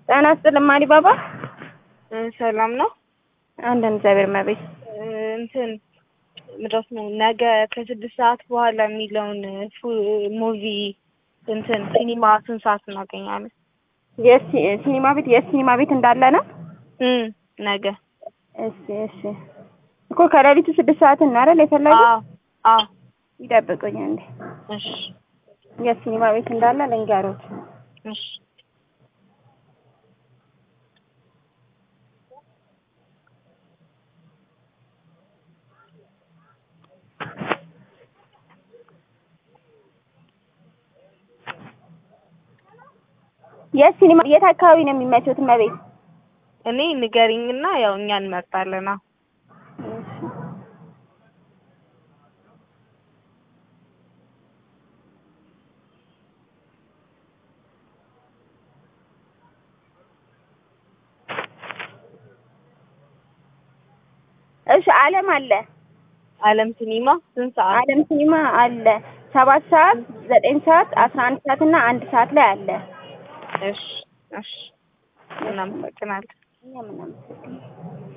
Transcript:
ጤና ይስጥልኝ ማሪባባ። ሰላም ነው። አንዳንድ እግዚአብሔር ይመስገን። እንትን ምድረስ ነው ነገ ከስድስት ሰዓት በኋላ የሚለውን ሙቪ እንትን ሲኒማ ስንት ሰዓት እናገኛለን? ሲኒማ ቤት የት ሲኒማ ቤት እንዳለ ነው? እም ነገ እሺ እሺ። እኮ ከሌሊቱ ስድስት ሰዓት ነው አይደል የፈለጉት? አዎ አዎ። ይጠብቁኝ እንዴ። እሺ የት ሲኒማ ቤት እንዳለ ልንገሮት። እሺ የት ሲኒማ የት አካባቢ ነው የሚመቹት እመቤት? እኔ ንገሪኝና ያው እኛ እንመርጣለን። አዎ እሺ አለም አለ አለም ሲኒማ ስንት ሰዓት? አለም ሲኒማ አለ ሰባት ሰዓት ዘጠኝ ሰዓት አስራ አንድ ሰዓት እና አንድ ሰዓት ላይ አለ። እሺ እሺ እናመሰግናለን። እኛም እናመሰግናለን።